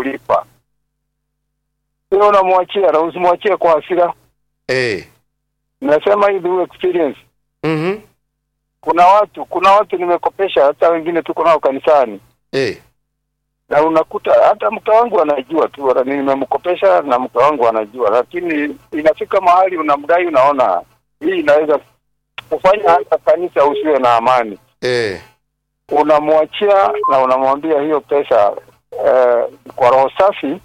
kulipa, sio unamwachia na usimwachie kwa hasira. Eh. Nasema hii through experience. Mhm. Kuna watu kuna watu nimekopesha, hata wengine tuko nao kanisani, Eh. na unakuta hata mke wangu anajua tu, wala nimemkopesha na mke wangu anajua, lakini inafika mahali unamdai, unaona hii inaweza kufanya hata kanisa usiwe na amani. Eh. Unamwachia na unamwambia hiyo pesa eh, kwa roho safi,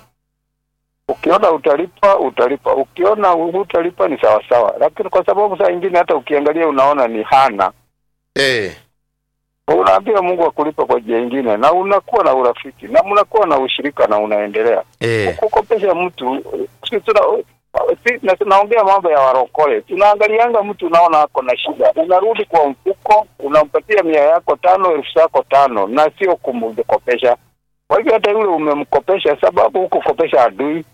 ukiona utalipa utalipa, ukiona hutalipa ni sawa sawa, lakini kwa sababu saa ingine hata ukiangalia unaona ni hana Eh. unaambia Mungu akulipa kwa njia ingine, na unakuwa na urafiki na mnakuwa na ushirika na unaendelea Eh. kukopesha mtu. si tuna si, na tunaongea mambo ya warokole, tunaangalianga mtu unaona ako na shida, unarudi kwa mfuko, unampatia mia yako tano, elfu zako tano, na sio kumkopesha. Kwa hivyo hata yule umemkopesha, sababu huko kopesha adui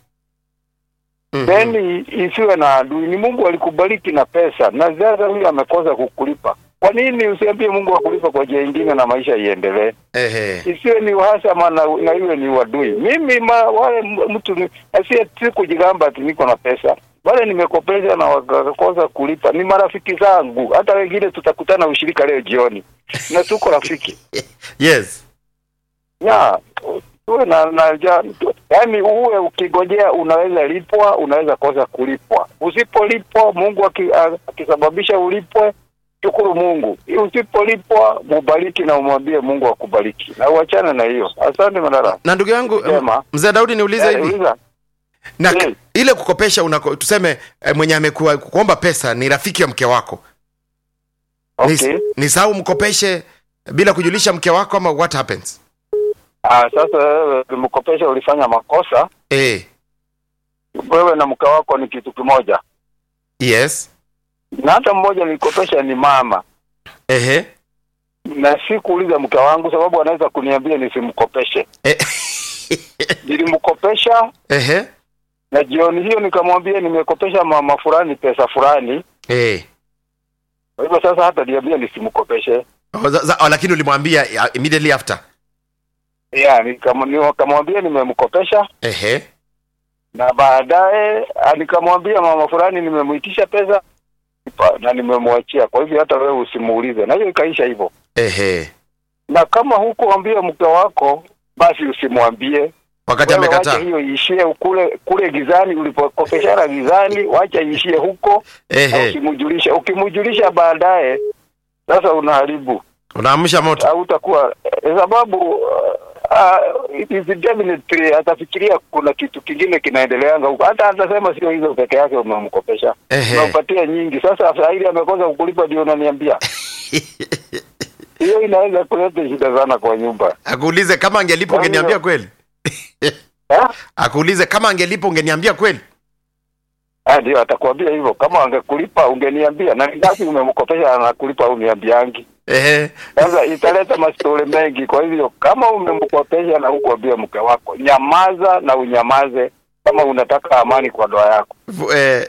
Mhm. then isiwe na adui. Ni Mungu alikubariki na pesa, na sasa huyu amekosa kukulipa. Kwa nini usiambie Mungu akulipa kwa njia ingine na maisha iendelee? Ehe. Isiwe ni uhasama na, na iwe ni uadui. Mimi ma, wale m- mtu ni- asiye si kujigamba ati niko na pesa, wale nimekopesha na wakakosa kulipa ni marafiki zangu. Hata wengine tutakutana ushirika leo jioni na tuko rafiki Yes. ya uwe na, na ja, yaani uwe ukigojea, unaweza lipwa, unaweza kosa kulipwa. Usipolipwa, Mungu aki- a- akisababisha ulipwe, shukuru Mungu. Usipolipwa, mubariki na umwambie Mungu akubariki, na uachane na hiyo. Asante Mandara. Na ndugu yangu Sema. m- mzee Daudi niulize Eh, hivi. uliza. Na Eh. ile kukopesha unako, tuseme eh, mwenye amekuwa kuomba pesa ni rafiki ya mke wako. Okay. Ni, ni sawa umkopeshe bila kujulisha mke wako ama what happens? Ah, sasa wewe ulimkopesha, ulifanya makosa. Eh. Wewe na mke wako ni kitu kimoja, Yes. na hata mmoja nilikopesha ni mama Ehe. na sikuuliza mke wangu, sababu anaweza kuniambia nisimkopeshe. Eh. Nilimkopesha Ehe. na jioni hiyo nikamwambia nimekopesha mama fulani pesa fulani. Eh. Kwa hivyo sasa hata niambia nisimkopeshe. Oh, za, za, oh, lakini ulimwambia uh, immediately after. Yeah, nikam- nikamwambia nimemkopesha Ehe. na baadaye ah, nikamwambia mama fulani nimemuitisha pesa pa- na nimemwachia. Kwa hivyo hata wewe usimuulize, na hiyo ikaisha hivyo. Ehe. Na kama hukuambia mke wako, basi usimwambie Wakati Wewe amekataa. wacha hiyo iishie kule kule gizani, ulipokopeshana gizani, wacha iishie huko na Ehe. usimjulisha. Ukimjulisha baadaye, sasa unaharibu Unaamsha moto. hautakuwa eh, sababu uh, it is definitely atafikiria kuna kitu kingine kinaendeleanga huko, hata atasema sio hizo peke yake umemkopesha, Ehe. unampatia nyingi. Sasa sahili amekosa kukulipa, ndio unaniambia hiyo inaweza kuleta shida sana kwa nyumba Akuulize kama angelipa Kwa hiyo- ungeniambia kweli. eh? Akuulize kama angelipa ungeniambia kweli. Ah, ndio atakwambia hivyo, kama angekulipa ungeniambia. Na ni ngapi umemkopesha anakulipa au niambiangi? Ehe. Sasa italeta mastori mengi. Kwa hivyo kama umemkopesha na hukuambia mke wako, nyamaza na unyamaze kama unataka amani kwa ndoa yako. Fu- Eh.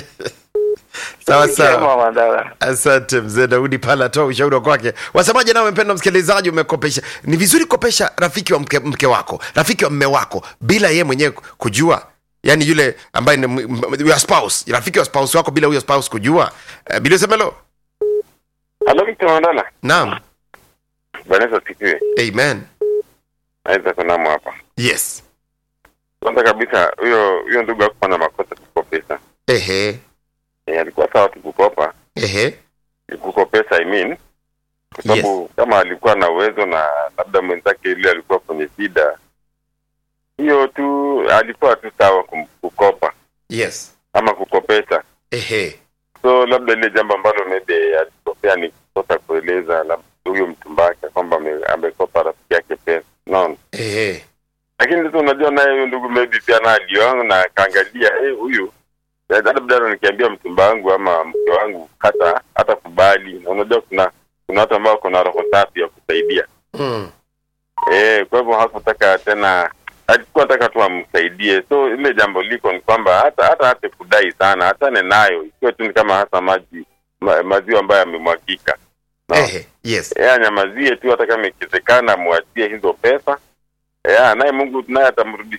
Sawa sawa. Sema Mandala. Asante mzee Daudi pale atoa ushauri wa kwake. Wasemaje nawe mpendwa msikilizaji, umekopesha. Ni vizuri kopesha rafiki wa mke, mke wako, rafiki wa mme wako bila yeye mwenyewe kujua. Yaani yule ambaye ni m- m- your spouse, rafiki wa spouse wako bila huyo spouse kujua. Uh, bila semelo. Halo Victor Mandala. Naam. Bwana Yesu asifiwe. Amen. Naweza kunamo hapa. Yes. Kwanza kabisa huyo huyo ndugu hakuwa na makosa kukopesa. Ehe. E, alikuwa sawa tu kukopa, Ehe. kukopesa I mean. Kwa sababu kama alikuwa na uwezo na labda mwenzake yule alikuwa kwenye shida, hiyo tu alikuwa tu sawa kum- kukopa Yes. ama kukopesa. Ehe. So labda ile jambo ambalo maybe alikosea ni kukosa kueleza labda huyo mtumbake kwamba ame- amekopa rafiki yake pesa. Unaona? Ehe. lakini sasa unajua naye huyu ndugu maybe pia na alioangu na akaangalia eh huyu eh, labda nikiambia mchumba wangu ama mke wangu hata hata kubali na unajua kuna kuna watu ambao kuna roho safi ya kusaidia Mm. eh kwa hivyo hakutaka tena alikuwa nataka tu amsaidie so ile jambo liko ni kwamba hata hata hata kudai sana hatane nayo ikiwa tu ni kama hasa maji ma, maziwa ambayo yamemwagika No. Ehe. Yes. yeye anyamazie tu hata kama ikiwezekana amwachie hizo pesa ya naye Mungu naye atamrudishia